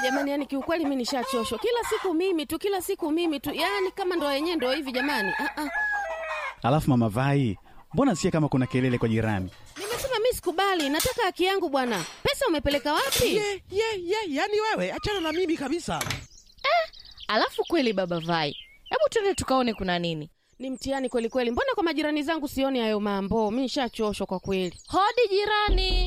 jamani, yani kiukweli mi nishachoshwa. Kila siku mimi tu, kila siku mimi tu, yani kama ndo yenyewe ndo hivi jamani. Ah, ah. Alafu mama Vai, mbona sikia kama kuna kelele kwa jirani? Nimesema mi sikubali, nataka haki yangu bwana. Pesa umepeleka wapi? ye ye ye yani wewe achana na mimi kabisa Alafu kweli baba Vai, hebu twende tukaone kuna nini. Ni mtihani kweli kweli. Mbona kwa majirani zangu sioni hayo mambo? Mi nishachoshwa kwa kweli. Hodi jirani.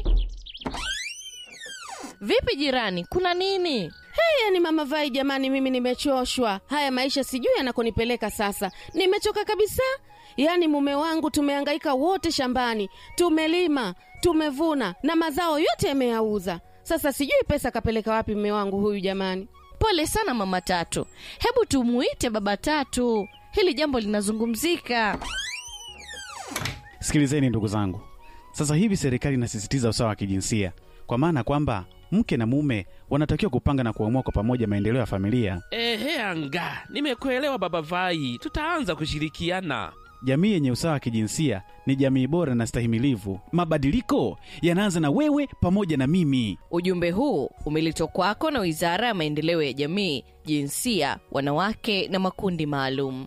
Vipi jirani, kuna nini? Hey, yani mama Vai, jamani, mimi nimechoshwa. Haya maisha sijui yanakonipeleka sasa. Nimechoka kabisa. Yaani mume wangu tumehangaika wote shambani, tumelima, tumevuna na mazao yote yameyauza. Sasa sijui pesa kapeleka wapi mume wangu huyu jamani. Pole sana mama Tatu, hebu tumuite baba Tatu, hili jambo linazungumzika. Sikilizeni ndugu zangu, sasa hivi serikali inasisitiza usawa wa kijinsia, kwa maana kwamba mke na mume wanatakiwa kupanga na kuamua kwa pamoja maendeleo ya familia. ehe anga nimekuelewa baba vai tutaanza kushirikiana Jamii yenye usawa wa kijinsia ni jamii bora na stahimilivu. Mabadiliko yanaanza na wewe pamoja na mimi. Ujumbe huu umeletwa kwako na Wizara ya Maendeleo ya Jamii, Jinsia, Wanawake na Makundi Maalum.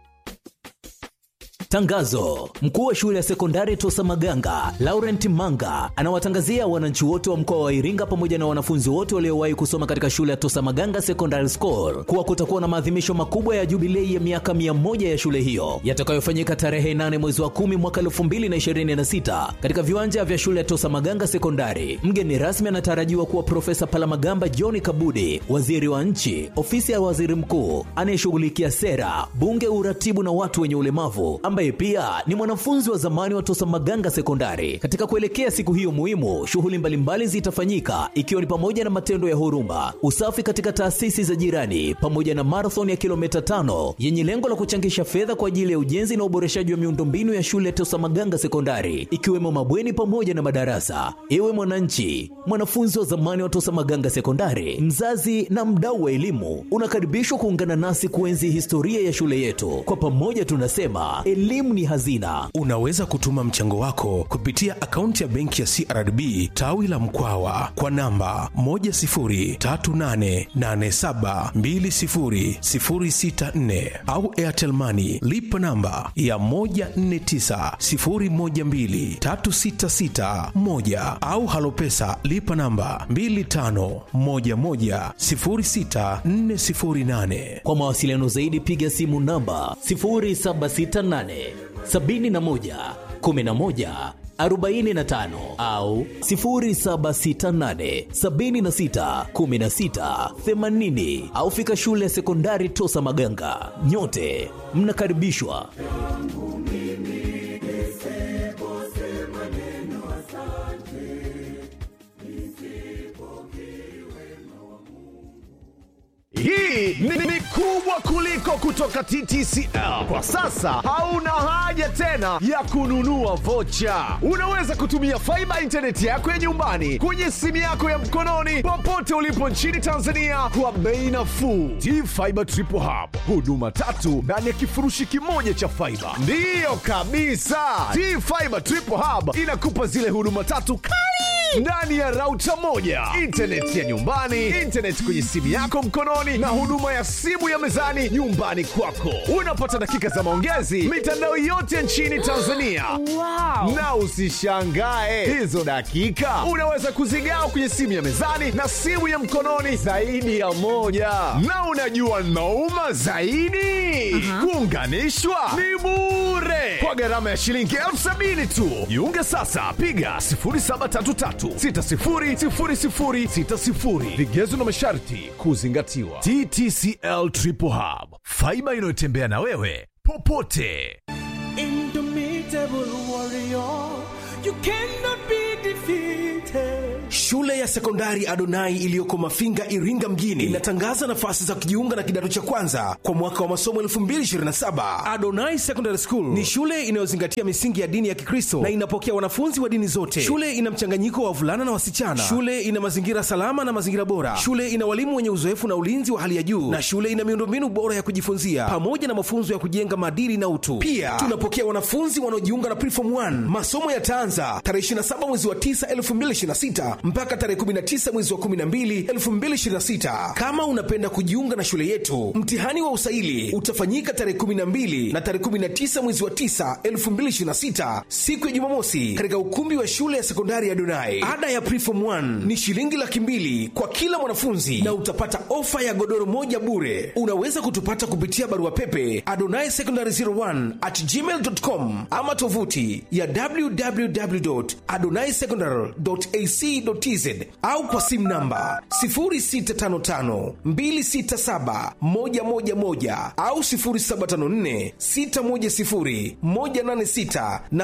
Tangazo: mkuu wa shule ya sekondari Tosa Maganga Laurent Manga anawatangazia wananchi wote wa mkoa wa Iringa pamoja na wanafunzi wote waliowahi kusoma katika shule ya Tosa Maganga Secondary School kuwa kutakuwa na maadhimisho makubwa ya jubilei ya miaka mia moja ya shule hiyo yatakayofanyika tarehe 8 mwezi wa 10 mwaka 2026 katika viwanja vya shule ya Tosa Maganga Sekondari. Mgeni rasmi anatarajiwa kuwa Profesa Palamagamba John Kabudi, waziri wa nchi, ofisi ya waziri mkuu anayeshughulikia sera, bunge, uratibu na watu wenye ulemavu ambaye pia ni mwanafunzi wa zamani wa Tosa Maganga Sekondari. Katika kuelekea siku hiyo muhimu, shughuli mbalimbali zitafanyika ikiwa ni pamoja na matendo ya huruma, usafi katika taasisi za jirani, pamoja na marathon ya kilomita tano yenye lengo la kuchangisha fedha kwa ajili ya ujenzi na uboreshaji wa miundombinu ya shule ya Tosa Maganga Sekondari, ikiwemo mabweni pamoja na madarasa. Ewe mwananchi, mwanafunzi wa zamani wa Tosa Maganga Sekondari, mzazi na mdau wa elimu, unakaribishwa kuungana nasi kuenzi historia ya shule yetu. Kwa pamoja tunasema elimu ni hazina. Unaweza kutuma mchango wako kupitia akaunti ya benki ya CRDB tawi la Mkwawa kwa namba 10388720064 au Airtel Money lipa namba ya 1490123661 au Halopesa lipa namba 25110648. Kwa mawasiliano zaidi piga simu namba 0768 71 11 45 au 0768 76 16 80 au fika shule ya sekondari Tosa Maganga. Nyote mnakaribishwa. Hii ni, ni kubwa kuliko kutoka TTCL. Kwa sasa hauna haja tena ya kununua vocha. Unaweza kutumia faiba intaneti yako ya nyumbani kwenye simu yako ya mkononi popote ulipo nchini Tanzania kwa bei nafuu. T-Fiber Triple Hub, huduma tatu ndani ya kifurushi kimoja cha faiba. Ndiyo kabisa, T-Fiber Triple Hub inakupa zile huduma tatu kali ndani ya rauta moja, intaneti ya nyumbani, intaneti kwenye simu yako mkononi, na huduma ya simu ya mezani nyumbani kwako. Unapata dakika za maongezi mitandao yote nchini Tanzania. Wow. Na usishangae hizo dakika unaweza kuzigawa kwenye simu ya mezani na simu ya mkononi zaidi ya moja. Na unajua nauma zaidi, kuunganishwa ni bure kwa gharama ya shilingi elfu sabini tu. Jiunge sasa, piga 0733600060. Vigezo na masharti kuzingatiwa. TTCL Triple Hub, faiba inayotembea na wewe popote. Indomitable warrior, you cannot be defeated. Shule ya sekondari Adonai iliyoko Mafinga, Iringa mjini inatangaza nafasi za kujiunga na kidato cha kwanza kwa mwaka wa masomo 2027. Adonai Secondary School ni shule inayozingatia misingi ya dini ya Kikristo na inapokea wanafunzi wa dini zote. Shule ina mchanganyiko wa wavulana na wasichana. Shule ina mazingira salama na mazingira bora. Shule ina walimu wenye uzoefu na ulinzi wa hali ya juu, na shule ina miundombinu bora ya kujifunzia pamoja na mafunzo ya kujenga maadili na utu. Pia tunapokea wanafunzi wanaojiunga na Preform 1. Masomo yataanza tarehe 27 mwezi wa 9 2026 mpaka tarehe tarehe 19 mwezi wa 12 2026. Kama unapenda kujiunga na shule yetu, mtihani wa usaili utafanyika tarehe 12 na tarehe 19 mwezi wa 9 2026, siku ya Jumamosi, katika ukumbi wa shule ya sekondari ya Donai. Ada ya Preform 1 ni shilingi laki mbili kwa kila mwanafunzi na utapata ofa ya godoro moja bure. Unaweza kutupata kupitia barua pepe adonai secondary 01 at gmail.com ama tovuti ya www.adonaisecondary.ac.tz au kwa simu namba 0655267111 au 0754610186 na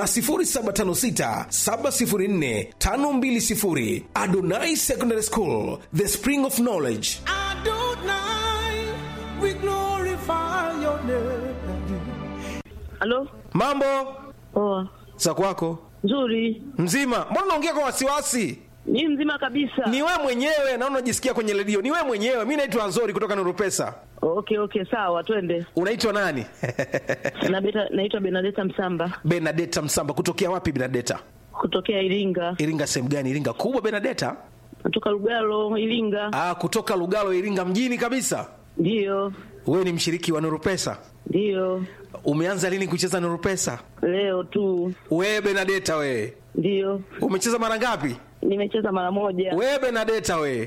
0756704520. Adonai Secondary School, the spring of knowledge. Adonai, we glorify your name. Halo? Mambo Poa. za kwako Nzuri. mzima? Mbona unaongea kwa wasiwasi? Ni mzima kabisa. Ni wewe mwenyewe na unajisikia kwenye redio. Ni wewe mwenyewe. Mi naitwa Nzori kutoka Nuru Pesa. Okay, okay, sawa, twende. Unaitwa nani? Na beta, naitwa Benadeta Msamba Benadeta Msamba. Kutokea wapi Benadeta? kutokea Iringa. Iringa sehemu gani? Iringa kubwa Benadeta? Natoka Lugalo, Iringa. Ah, kutoka Lugalo, Iringa mjini kabisa. Ndiyo, Wewe ni mshiriki wa Nuru Pesa. ndiyo. Umeanza lini kucheza Nuru Pesa? Leo tu. Wewe Benadeta wewe. Ndiyo. Umecheza mara ngapi? Nimecheza mara moja. Wewe Benadeta wewe.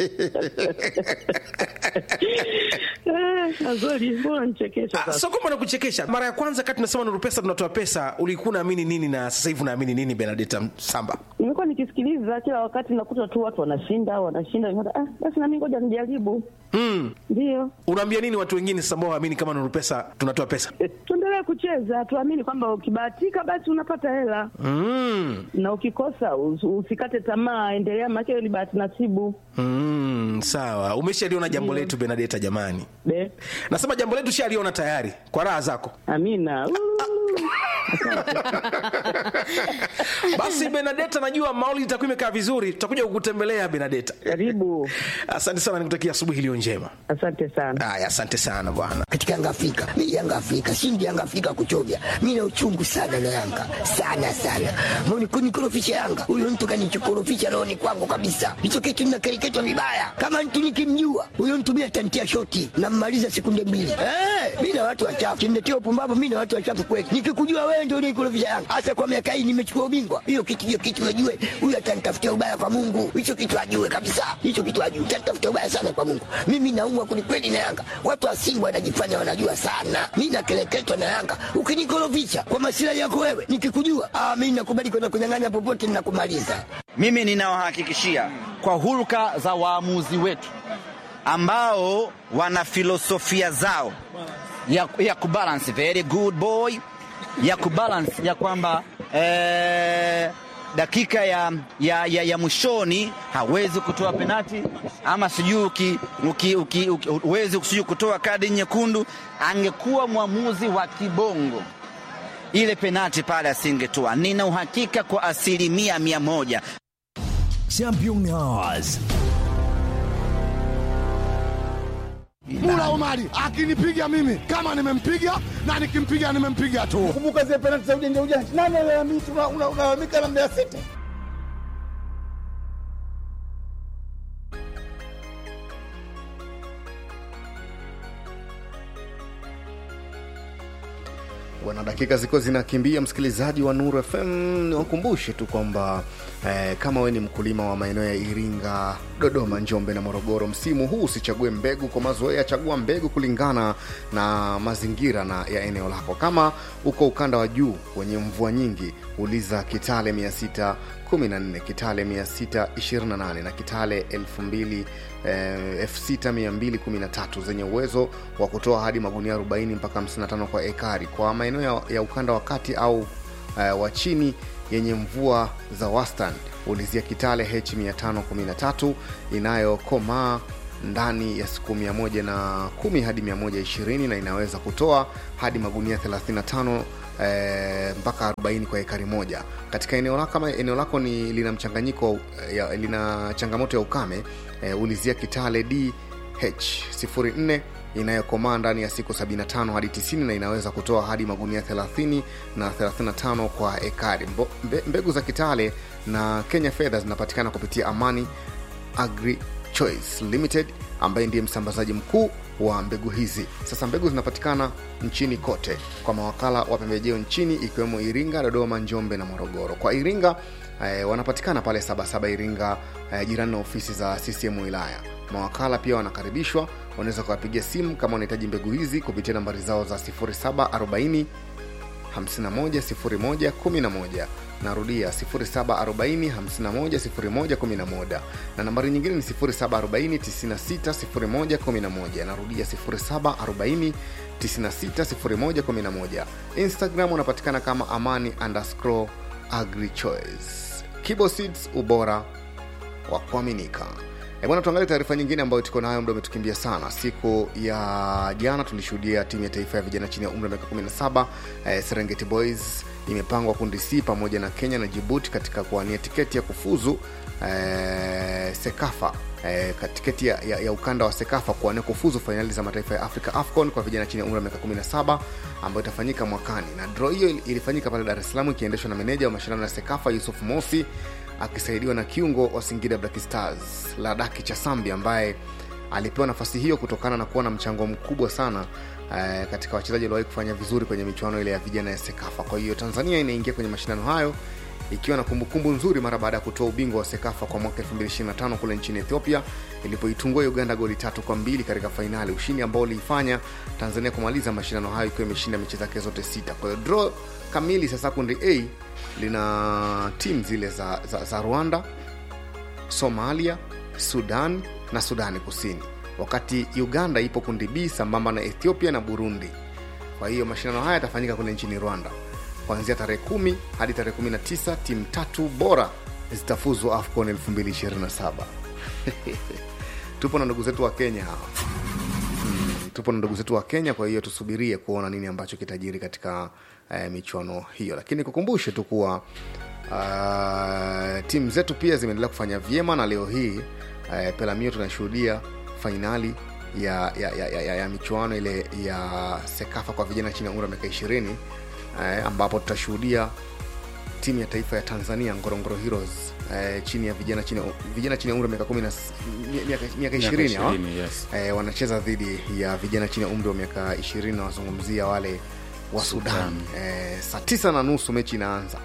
Eh, Azori, mbona nichekesha Ah, sasa? sio kwamba nakuchekesha. Mara ya kwanza kati tunasema Nuru Pesa tunatoa pesa, ulikuwa unaamini nini na sasa hivi unaamini nini Benadeta Msamba? Nimekuwa nikisikiliza kila wakati, nakuta tu watu wanashinda wanashinda, nikaona ah, basi nami ngoja nijaribu. Mm. Ndiyo. Unaambia nini watu wengine sasa ambao waamini kama Nuru Pesa tunatoa pesa? Eh, Tuendelee kucheza, tuamini kwamba ukibahatika basi unapata hela Mm. na ukikosa us- usikate tamaa, endelea, maana hiyo ni bahati nasibu. Mm, sawa. Umeshaliona jambo letu Benadeta jamani. Be, Nasema jambo letu shaliona tayari kwa raha zako. amina. Uu. Basi Benadeta, najua mauli itakuwa imekaa vizuri, tutakuja kukutembelea Benadeta. Karibu, Asante sana, nikutakia asubuhi iliyo njema. asante sana. Haya, asante sana bwana. katika Yanga Afrika. Mimi Yanga Afrika, shindi Yanga Afrika kuchovya. Mimi na uchungu sana na Yanga. Sana sana. Mbona kunikorofisha Yanga? Huyo mtu kanichokorofisha roho ni kwangu kabisa. Hicho kitu ninakereketwa vibaya. Kama mtu nikimjua, huyo mtu mimi atanitia shoti na mmaliza sekunde mbili. Eh, mimi na watu wachafu. Kimnetia upumbavu mimi na watu wachafu kweli. Nikikujua wewe ndio unikorofisha Yanga. Hasa kwa miaka hii nimechukua ubingwa. Hiyo kitu hiyo kitu ajue. Huyo atanitafutia ubaya kwa Mungu. Hicho kitu ajue kabisa. Hicho kitu ajue. Atanitafutia ubaya sana kwa Mungu. Mimi naumwa kwelikweli na Yanga. Watu wa Simba wanajifanya wanajua sana. Mimi nakeleketwa na Yanga. Ukinikorofisha kwa masilahi yako wewe, nikikujua, ah, mimi nakubali kwenda kunyang'anya popote ninakumaliza. Mimi ninawahakikishia kwa hulka za waamuzi wetu ambao wana filosofia zao ya, ya kubalance very good boy ya kubalance ya kwamba eh, dakika ya, ya, ya, ya mwishoni hawezi kutoa penati ama sijui uki- uki- uki- uki- huwezi sijui kutoa kadi nyekundu. Angekuwa mwamuzi wa kibongo ile penati pale asingetoa. Nina uhakika kwa asilimia mia moja. Championnats. Mula Omari akinipiga mimi kama nimempiga na nikimpiga nimempiga tu. Kumbuka zile penalti za ujanja ujanja, nani alalamika? Unalalamika na Mbeya City. Bwana, dakika ziko zinakimbia, msikilizaji wa Nuru FM, niwakumbushe tu kwamba eh, kama we ni mkulima wa maeneo ya Iringa, Dodoma, Njombe na Morogoro, msimu huu usichague mbegu kwa mazoea, chagua mbegu kulingana na mazingira na ya eneo lako. Kama uko ukanda wa juu wenye mvua nyingi, uliza Kitale 614, Kitale 628 na Kitale 2000 eh, 6213 zenye uwezo wa kutoa hadi magunia 40 mpaka 55 kwa ekari. Kwa maeneo ya, ya ukanda wa kati au eh, wa chini yenye mvua za wastani, ulizia Kitale H 513 inayokomaa ndani ya siku 110 hadi 120 na inaweza kutoa hadi magunia 35 eh, mpaka 40 kwa ekari moja katika eneo lako kama eneo lako ni lina mchanganyiko wa- ya, lina changamoto ya ukame eh, ulizia kitale dh 04 inayokomaa ndani ya siku 75 hadi 90 na inaweza kutoa hadi magunia 30 na 35 kwa ekari Mbo, mbe, mbegu za kitale na kenya fedha zinapatikana kupitia amani agri choice limited ambaye ndiye msambazaji mkuu wa mbegu hizi sasa mbegu zinapatikana nchini kote kwa mawakala wa pembejeo nchini ikiwemo iringa dodoma njombe na morogoro kwa iringa eh, wanapatikana pale sabasaba iringa eh, jirani na ofisi za ccm wilaya mawakala pia wanakaribishwa wanaweza kuwapigia simu kama wanahitaji mbegu hizi kupitia nambari zao za 0740 510111 narudia 0740510111 na nambari nyingine ni 0740960111 narudia 0740960111 instagram unapatikana kama amani underscore agrichoice kibo seeds ubora wa kuaminika E bwana, tuangalie taarifa nyingine ambayo tuko nayo, muda umetukimbia sana. Siku ya jana tulishuhudia timu ya taifa ya vijana chini ya umri wa miaka 17 eh, Serengeti Boys imepangwa kundi C pamoja na Kenya na Djibouti katika kuwania tiketi ya kufuzu eh, Sekafa eh, ka- tiketi ya, ya, ya ukanda wa Sekafa kuwania kufuzu fainali za mataifa ya Afrika AFCON kwa vijana chini ya umri wa miaka 17 ambayo itafanyika mwakani, na draw hiyo il- ilifanyika pale Dar es Salaam ikiendeshwa na meneja wa mashindano ya Sekafa Yusuf Mosi akisaidiwa na kiungo wa Singida Black Stars Ladaki Chasambi ambaye alipewa nafasi hiyo kutokana na kuwa na mchango mkubwa sana eh, katika wachezaji waliowahi kufanya vizuri kwenye michuano ile ya vijana ya Sekafa. Kwa hiyo Tanzania inaingia kwenye mashindano hayo ikiwa na kumbukumbu nzuri mara baada ya kutoa ubingwa wa Sekafa kwa mwaka 2025 kule nchini Ethiopia ilipoitungua Uganda goli tatu kwa mbili katika fainali, ushindi ambao uliifanya Tanzania kumaliza mashindano hayo ikiwa imeshinda mechi zake zote sita. Kwa hiyo draw kamili sasa kundi A lina timu zile za, za, za Rwanda, Somalia, Sudan na Sudani Kusini, wakati Uganda ipo kundi B sambamba na Ethiopia na Burundi. Kwa hiyo mashindano haya yatafanyika kule nchini Rwanda kuanzia tarehe kumi hadi tarehe 19. Timu tatu bora zitafuzu AFCON 2027. tupo na ndugu zetu wa Kenya hawa mm, tupo na ndugu zetu wa Kenya, kwa hiyo tusubirie kuona nini ambacho kitajiri katika eh, michuano hiyo, lakini kukumbushe tu kuwa uh, timu zetu pia zimeendelea kufanya vyema na leo hii uh, Pelamio tunashuhudia fainali ya, ya, ya, ya, ya, ya michuano ile ya Sekafa kwa vijana chini ya umri wa miaka ishirini eh, ambapo tutashuhudia timu ya taifa ya Tanzania Ngorongoro Heroes eh, chini ya vijana chini ya- vijana chini ya umri wa miaka kumi na s- mi- miaka miaka ishirini hawa 20, yes. eh, wanacheza dhidi ya vijana chini ya umri wa miaka ishirini na wazungumzia wale wa Sudan, Sudan. Eh, saa tisa na nusu mechi inaanza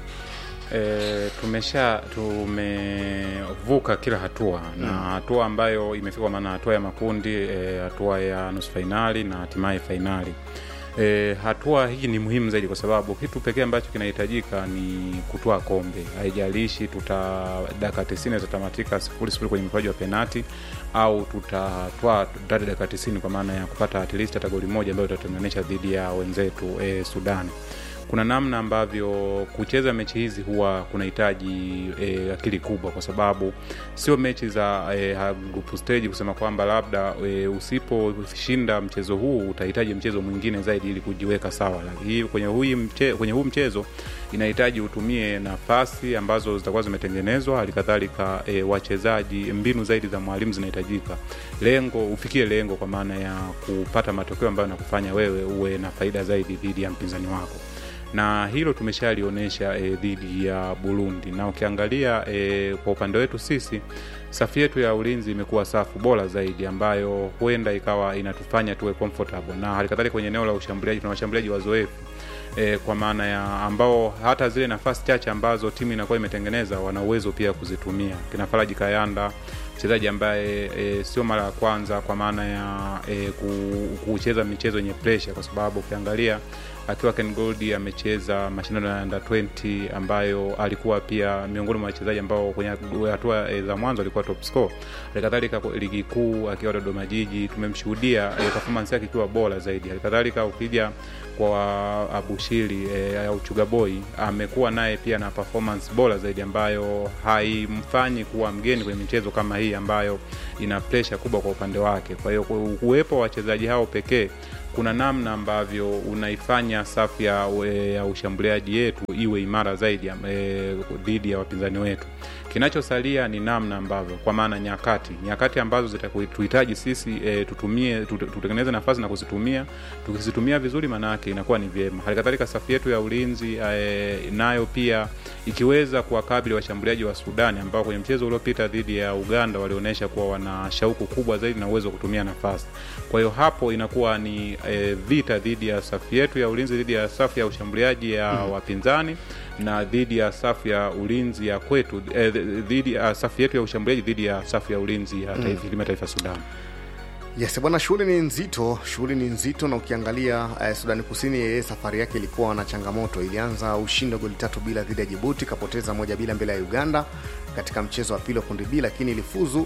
E, tumesha tumevuka kila hatua na Mm. hatua ambayo imefika kwa maana hatua ya makundi e, hatua ya nusu fainali na hatimaye fainali e, hatua hii ni muhimu zaidi kwa sababu kitu pekee ambacho kinahitajika ni kutoa kombe haijalishi tuta dakika tisini zitatamatika sifuri sifuri kwenye mkoaji wa penati au tutatwaa ndani ya dakika tisini kwa maana ya kupata at least hata goli moja ambayo itatuunganisha dhidi ya wenzetu e, sudani kuna namna ambavyo kucheza mechi hizi huwa kunahitaji e, akili kubwa kwa sababu sio mechi za e, ha- group stage kusema kwamba labda e, usiposhinda mchezo huu utahitaji mchezo mwingine zaidi ili kujiweka sawa lakini kwenye, hui mche, kwenye huu mchezo inahitaji utumie nafasi ambazo zitakuwa zimetengenezwa halikadhalika e, wachezaji mbinu zaidi za mwalimu zinahitajika lengo ufikie lengo kwa maana ya kupata matokeo ambayo nakufanya wewe uwe na faida zaidi dhidi ya mpinzani wako na hilo tumeshalionyesha e, dhidi ya burundi na ukiangalia e, kwa upande wetu sisi safu yetu ya ulinzi imekuwa safu bora zaidi ambayo huenda ikawa inatufanya tuwe comfortable na halikadhalika kwenye eneo la ushambuliaji tuna washambuliaji wazoefu e, kwa maana ya ambao hata zile nafasi chache ambazo timu inakuwa imetengeneza wana uwezo pia kuzitumia kina faraji kayanda mchezaji ambaye e, sio mara ya kwanza kwa maana ya e, ku- kucheza michezo yenye presha kwa sababu ukiangalia akiwa Ken Gold amecheza mashindano ya under 20 ambayo alikuwa pia miongoni mwa wachezaji ambao kwenye hatua e, za mwanzo alikuwa top score. Halikadhalika kwa ligi kuu akiwa Dodoma Jiji tumemshuhudia e, performance yake ikiwa bora zaidi. Halikadhalika ukija kwa Abushiri e, au Chuga Boy amekuwa naye pia na performance bora zaidi ambayo haimfanyi kuwa mgeni kwenye michezo kama hii ambayo ina presha kubwa kwa upande wake. Kwa hiyo ku- uwepo wa wachezaji hao pekee kuna namna ambavyo unaifanya safu ya, ya ushambuliaji yetu iwe imara zaidi ya- eh, dhidi ya wapinzani wetu kinachosalia ni namna ambavyo kwa maana nyakati nyakati ambazo zitatuhitaji sisi e, tutumie tute- tutengeneze nafasi na kuzitumia tukizitumia vizuri maanaake inakuwa ni vyema halikadhalika safu yetu ya ulinzi e, nayo pia ikiweza kuwakabili washambuliaji wa sudani ambao kwenye mchezo uliopita dhidi ya uganda walionyesha kuwa wana shauku kubwa zaidi na uwezo wa kutumia nafasi kwa hiyo hapo inakuwa ni e, vita dhidi ya safu yetu ya ulinzi dhidi ya safu ya ushambuliaji ya Mm. wapinzani na dhidi ya safu ya ulinzi ya kwetu eh, dhidi ya safu yetu ya ushambuliaji dhidi ya safu ya ulinzi ya Mm. taifa mm. taifa Sudan. Yes bwana, shughuli ni nzito, shughuli ni nzito, na ukiangalia eh, Sudani Kusini yeye safari yake ilikuwa na changamoto. Ilianza ushindi wa goli tatu bila dhidi ya Jibuti, kapoteza moja bila mbele ya Uganda katika mchezo wa pili wa kundi B, lakini ilifuzu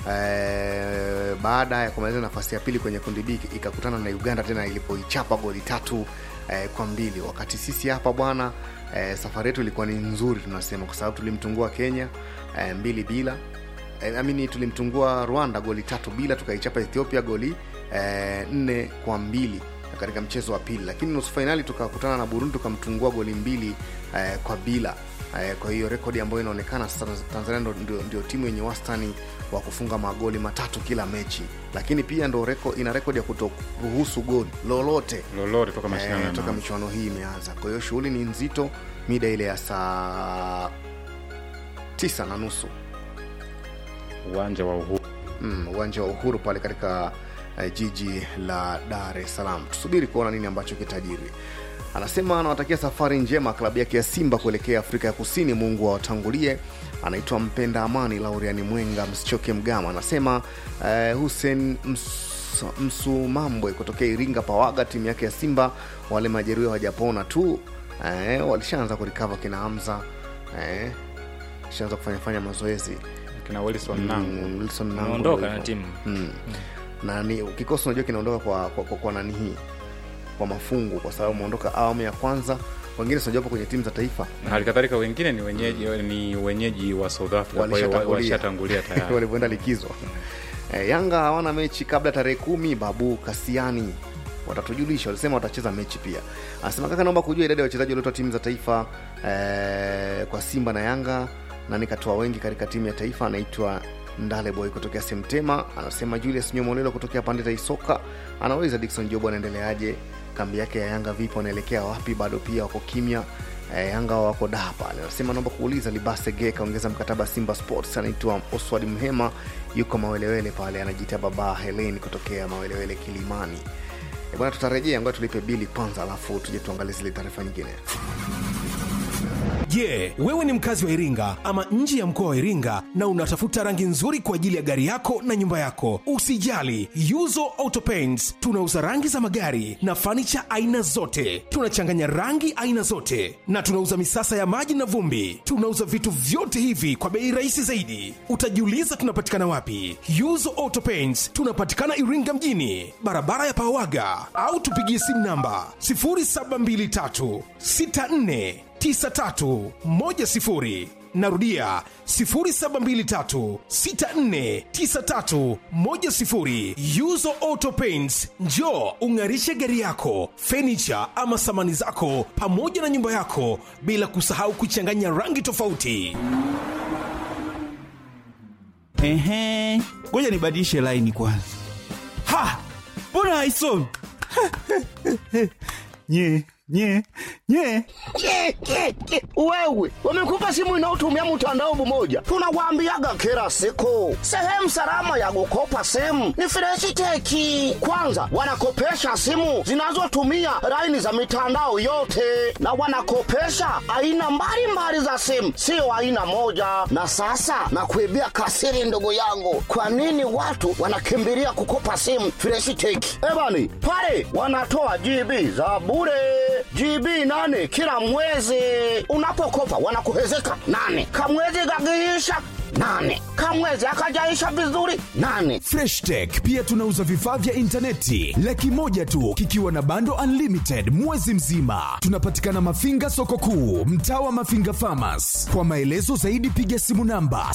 eh, baada ya kumaliza nafasi ya pili kwenye kundi B ikakutana na Uganda tena ilipoichapa goli tatu eh, kwa mbili. Wakati sisi hapa bwana eh, safari yetu ilikuwa ni nzuri tunasema, kwa sababu tulimtungua Kenya eh, mbili bila eh, amini tulimtungua Rwanda goli tatu bila, tukaichapa Ethiopia goli eh, nne kwa mbili katika mchezo wa pili, lakini nusu fainali tukakutana na Burundi tukamtungua goli mbili eh, kwa bila eh, kwa hiyo rekodi ambayo inaonekana sasa Tanzania ndo, ndio, ndio timu yenye wastani wa kufunga magoli matatu kila mechi, lakini pia ndo reko, ina rekodi ya kutoruhusu goli lolote lolote toka mashindano eh, toka yanaanza. michuano hii imeanza. Kwa hiyo shughuli ni nzito, mida ile ya saa tisa na nusu uwanja wa Uhuru mm, uwanja wa Uhuru pale katika uh, jiji la Dar es Salaam. Tusubiri kuona nini ambacho kitajiri. Anasema anawatakia safari njema klabu yake ya Simba kuelekea Afrika ya Kusini. Mungu awatangulie. Anaitwa Mpenda Amani Lauriani Mwenga Msichoke Mgama. Anasema uh, Hussein Ms- Msumambwe kutokea Iringa Pawaga, timu yake ya Simba wale majeruhi hawajapona tu eh, walishaanza kurikava kina Hamza eh, shaanza kufanya fanya mazoezi kina Wilson Nangu. Wilson Nangu Ameondoka ndio na hivyo. timu. mm. na ni kikosi unajua kinaondoka kwa, kwa, kwa, kwa nani hii kwa mafungu kwa sababu umeondoka awamu ya kwanza wengine sinajapo kwenye timu za taifa na halikadhalika wengine ni wenyeji ni wenyeji wa South Africa kwa hiyo wa- walishatangulia tayari walivyoenda likizo e, yanga hawana mechi kabla tarehe kumi babu kasiani watatujulisha walisema watacheza mechi pia anasema kaka naomba kujua idadi ya wachezaji waliotoa timu za taifa e, kwa simba na yanga na nikatoa wengi katika timu ya taifa anaitwa ndale boy kutokea semtema anasema julius nyomolelo kutokea pandeta isoka anauliza dikson job anaendeleaje kambi yake ya yanga vipo anaelekea wapi bado pia wako kimya Eh, yanga wako daa pale anasema naomba kuuliza libase ge kaongeza mkataba simba sports anaitwa oswald mhema yuko mawelewele pale anajiita baba helen kutokea mawelewele kilimani Eh, bwana tutarejea ngoja tulipe bili kwanza alafu tuje tuangalie zile taarifa nyingine Je, wewe ni mkazi wa Iringa ama nje ya mkoa wa Iringa na unatafuta rangi nzuri kwa ajili ya gari yako na nyumba yako? Usijali, Yuzo Auto Paints tunauza rangi za magari na fanicha aina zote. Tunachanganya rangi aina zote na tunauza misasa ya maji na vumbi. Tunauza vitu vyote hivi kwa bei rahisi zaidi. Utajiuliza tunapatikana wapi? Yuzo Auto Paints tunapatikana Iringa mjini, barabara ya Pawaga, au tupigie simu namba 0723 64 9310 narudia 0723649310 yuzo auto paints njo ung'arishe gari yako fenicha ama samani zako pamoja na nyumba yako bila kusahau kuchanganya rangi tofauti Ehe, ngoja nibadilishe laini kwanza. Ha, mbona haisomi? nye nye nye Ke, ke, ke. wewe wamekupa simu inayotumia mtandao mmoja tunawaambiaga kila siku sehemu salama ya kukopa simu ni freshiteki kwanza wanakopesha simu zinazotumia laini za mitandao yote na wanakopesha aina mbalimbali za simu sio aina moja na sasa nakuibia kasiri ndugu yangu kwa nini watu wanakimbilia kukopa simu freshiteki ebani pale wanatoa gb za bure GB nane kila mwezi. Unapokopa wanakuhezeka nane, kamwezi kakiisha nane kamwezi akajaisha vizuri nane freshtech pia tunauza vifaa vya intaneti laki moja tu kikiwa na bando unlimited mwezi mzima tunapatikana mafinga soko kuu mtaa wa mafinga famas kwa maelezo zaidi piga simu namba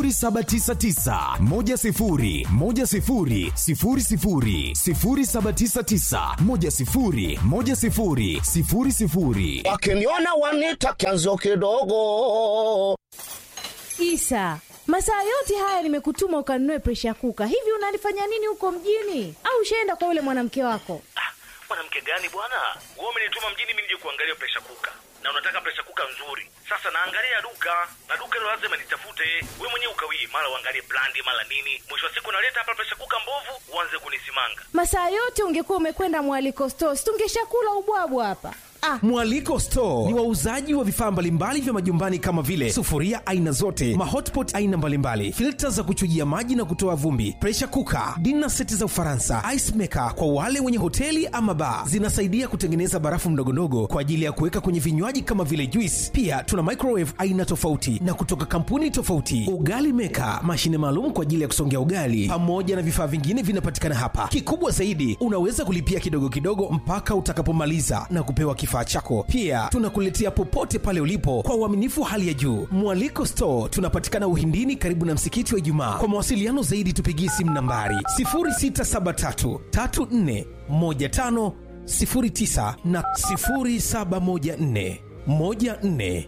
799 wakiniona wanita kianzo kidogo isa masaa yote haya nimekutuma ukanunue presha kuka hivi unalifanya nini huko mjini au ushaenda kwa yule mwanamke wako mwanamke gani bwana wewe umenituma mjini mimi nije kuangalia presha kuka na unataka presha kuka nzuri sasa naangalia duka na duka hilo lazima nitafute we mwenyewe ukawii mara uangalie brandi mara nini mwisho wa siku naleta hapa presha kuka mbovu uanze kunisimanga masaa yote ungekuwa umekwenda mwaliko stos tungeshakula ubwabwa hapa Ah. Mwaliko Store ni wauzaji wa vifaa mbalimbali vya majumbani kama vile sufuria aina zote, mahotpot aina mbalimbali, filta za kuchujia maji na kutoa vumbi, pressure cooker, dinner seti za Ufaransa, ice maker kwa wale wenye hoteli ama bar. Zinasaidia kutengeneza barafu ndogondogo kwa ajili ya kuweka kwenye vinywaji kama vile juice. Pia tuna microwave aina tofauti na kutoka kampuni tofauti, ugali maker, mashine maalum kwa ajili ya kusongea ugali, pamoja na vifaa vingine vinapatikana hapa. Kikubwa zaidi, unaweza kulipia kidogo kidogo mpaka utakapomaliza na kupewa kifaa chako. Pia tunakuletea popote pale ulipo kwa uaminifu hali ya juu. Mwaliko Store tunapatikana Uhindini, karibu na msikiti wa Ijumaa. Kwa mawasiliano zaidi, tupigie simu nambari 0673 34 15 09 na 0714 14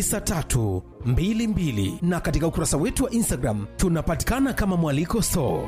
9322 na katika ukurasa wetu wa Instagram tunapatikana kama Mwaliko Store.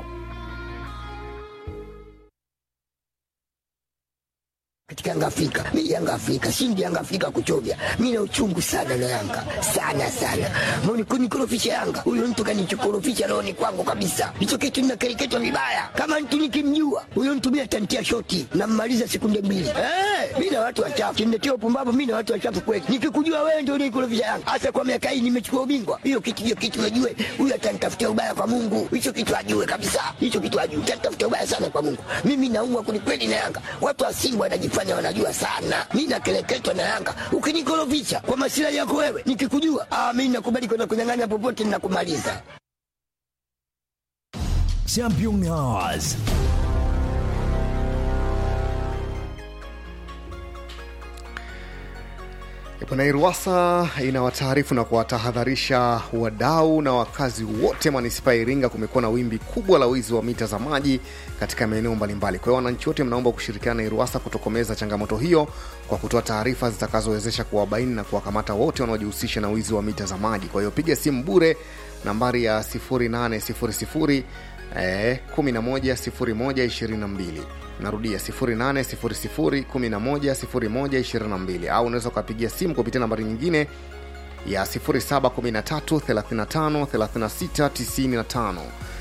katika Yanga Afrika. Mimi Yanga Afrika, shindi Yanga Afrika kuchovya. Mimi na uchungu sana na Yanga. Sana sana. Mbona kunikorofisha Yanga? Huyo mtu kanichokorofisha roho ni kwangu kabisa. Hicho kitu ninakereketwa vibaya. Kama mtu nikimjua, huyo mtu mimi atantia shoti na mmaliza sekunde mbili. Eh, mimi na watu wachafu. Kimnetia upumbavu mimi na watu wachafu kweli. Nikikujua wewe ndio unikorofisha Yanga. Hasa kwa miaka hii nimechukua ubingwa. Hiyo kitu hiyo kitu najue. Huyo atanitafutia ubaya kwa Mungu. Hicho kitu ajue kabisa. Hicho kitu ajue. Atanitafutia ubaya sana kwa Mungu. Mimi naumwa kwelikweli na Yanga. Watu wa Simba wanajifanya wanajifanya wanajua sana. Mi nakeleketwa na Yanga. Ukinikorofisha kwa masilahi yako wewe, nikikujua ah, mi nakubali kwenda kunyang'anya popote, ninakumaliza. Champion Hours. Bwana Iruwasa inawataarifu na kuwatahadharisha wadau na wakazi wote manispaa ya Iringa, kumekuwa na wimbi kubwa la wizi wa mita za maji katika maeneo mbalimbali. Kwa hiyo wananchi wote mnaomba kushirikiana na Iruwasa kutokomeza changamoto hiyo kwa kutoa taarifa zitakazowezesha kuwabaini na kuwakamata wote wanaojihusisha na wizi wa mita za maji. Kwa hiyo piga simu bure nambari ya 0800 eh, 110122 narudia 0800110122 au unaweza ukapigia simu kupitia nambari nyingine ya 0713353695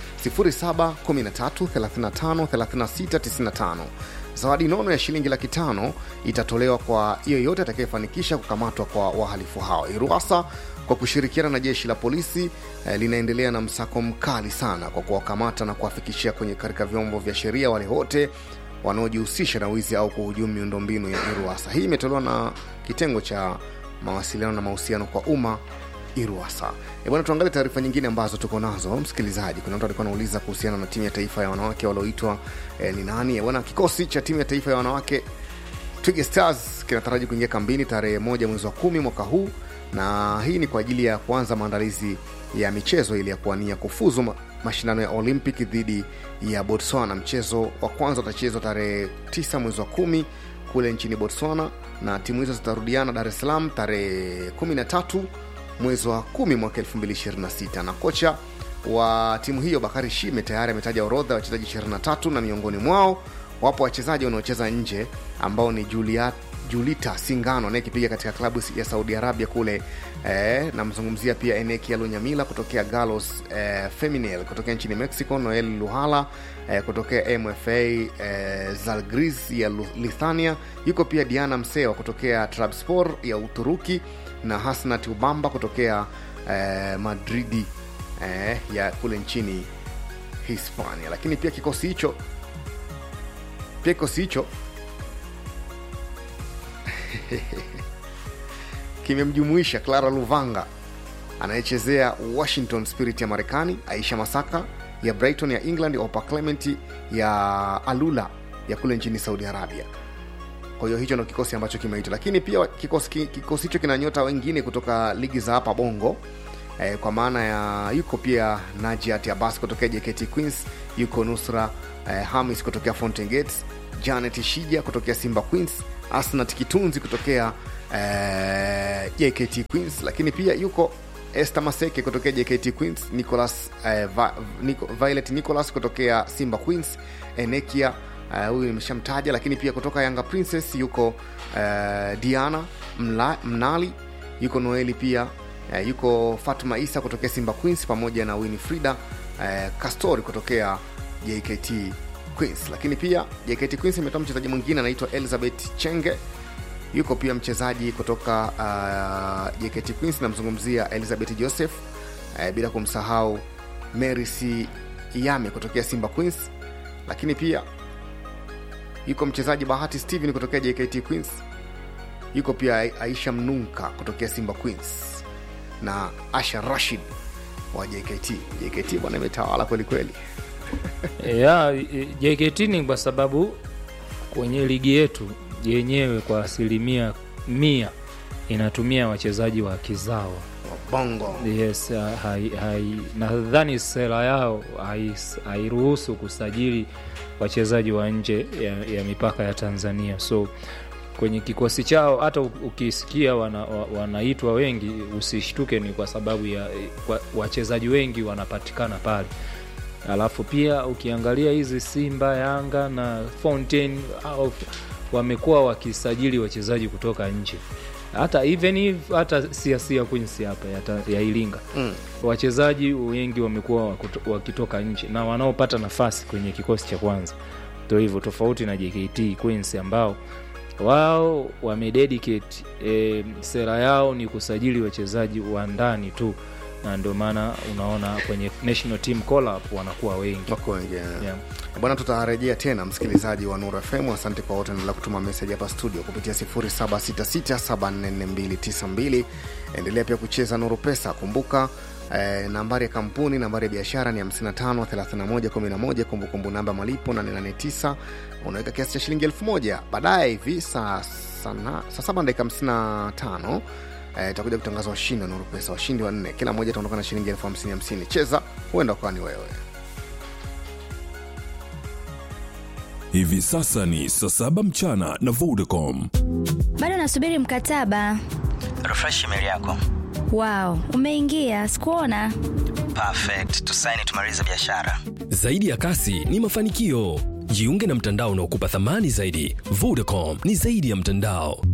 0713353695 zawadi nono ya shilingi laki tano itatolewa kwa yeyote atakayefanikisha kukamatwa kwa wahalifu hao iruasa kwa kushirikiana na jeshi la polisi eh, linaendelea na msako mkali sana kwa kuwakamata na kuwafikishia kwenye katika vyombo vya sheria wale wote wanaojihusisha na wizi au kuhujumu miundombinu ya iruasa hii imetolewa na kitengo cha mawasiliano na mahusiano kwa umma iruasa e bwana tuangalie taarifa nyingine ambazo tuko nazo msikilizaji kuna mtu alikuwa anauliza kuhusiana na timu ya taifa ya wanawake walioitwa eh, ni nani bwana kikosi cha timu ya taifa ya wanawake twiga stars kinataraji kuingia kambini tarehe moja mwezi wa kumi mwaka huu na hii ni kwa ajili ya kuanza maandalizi ya michezo ili ya kuania kufuzu ma- mashindano ya olympic dhidi ya botswana mchezo wa kwanza utachezwa tarehe 9 mwezi wa kumi kule nchini botswana na timu hizo zitarudiana dar es salaam tarehe 13 mwezi wa kumi mwaka 226 na kocha wa timu hiyo bakari shime tayari ametaja orodha ya wachezaji 23 na miongoni mwao wapo wachezaji wanaocheza nje ambao ni Juliet, julita singano anayekipiga katika klabu ya saudi arabia kule eh, namzungumzia pia eneki alonyamila kutokea galos eh, feminel kutokea nchini mexico noel luhala eh, kutokea mfa eh, zalgris ya Lu- lithuania yuko pia diana msewa kutokea trabspor ya uturuki na hasnat ubamba kutokea eh, madridi eh, ya kule nchini hispania lakini pia kikosi hicho pia kikosi hicho kimemjumuisha clara luvanga anayechezea washington spirit ya marekani aisha masaka ya brighton ya england opa clement ya alula ya kule nchini saudi arabia kwa hiyo hicho ndo kikosi ambacho kimeitwa lakini pia kikosi ki- kikosi hicho kina nyota wengine kutoka ligi za hapa bongo eh, kwa maana ya yuko pia najiat abas kutokea jkt queens yuko nusra eh, hamis kutokea fountain gates janet shija kutokea simba queens asnat kitunzi kutokea eh, jkt queens lakini pia yuko este maseke kutokea jkt queens nicolas eh, Va, Nico, violet nicolas kutokea simba queens enekia eh, huyu nimeshamtaja lakini pia kutoka yanga princess yuko eh, diana Mla, mnali yuko noeli pia eh, yuko fatma isa kutokea simba queens pamoja na winifrida eh, castori kutokea jkt queens lakini pia jkt queens imetoa mchezaji mwingine anaitwa elizabeth chenge yuko pia mchezaji kutoka uh, jkt queens namzungumzia elizabeth joseph eh, bila kumsahau mary c yame kutokea simba queens lakini pia yuko mchezaji bahati steven kutokea jkt queens yuko pia aisha mnunka kutokea simba queens na asha rashid wa jkt jkt bwana imetawala kwelikweli ya JKT ni kwa sababu kwenye ligi yetu yenyewe kwa asilimia mia inatumia wachezaji wa kizawa bongo yes, ha- hai, hai, nadhani sera yao hai- hairuhusu kusajili wachezaji wa nje ya, ya mipaka ya tanzania so kwenye kikosi chao hata u- ukisikia wana, wa- wanaitwa wengi usishtuke ni kwa sababu ya kwa, wachezaji wengi wanapatikana pale alafu pia ukiangalia hizi simba yanga na fountain au wamekuwa wakisajili wachezaji kutoka nje hata even if hata siasia queens hapa ya, ta- ya iringa Mm. wachezaji wengi wamekuwa wakuto- wakitoka nje na wanaopata nafasi kwenye kikosi cha kwanza ndo hivyo tofauti na jkt queens ambao wao wamededicate e, sera yao ni kusajili wachezaji wa ndani tu na ndio maana unaona kwenye national team call up wanakuwa wengi wako wengi yeah. bwana tutarejea tena msikilizaji wa nuru fm asante kwa wote endelea kutuma meseji hapa studio kupitia 766744292 endelea pia kucheza nuru pesa kumbuka Eh, nambari ya kampuni nambari ya biashara ni 553111 kumbukumbu namba malipo 889 unaweka kiasi cha shilingi 1000 baadaye hivi saa sana- saa saba dakika 55 eh, itakuja kutangaza washindi wa nuru pesa washindi wanne kila mmoja ataondoka na shilingi elfu hamsini hamsini cheza huenda ukawa ni wewe Hivi sasa ni saa saba mchana na Vodacom. bado nasubiri mkataba refresh email yako wao umeingia sikuona perfect tusaini tumalize biashara Zaidi ya kasi ni mafanikio. Jiunge na mtandao unaokupa thamani zaidi. Vodacom ni zaidi ya mtandao.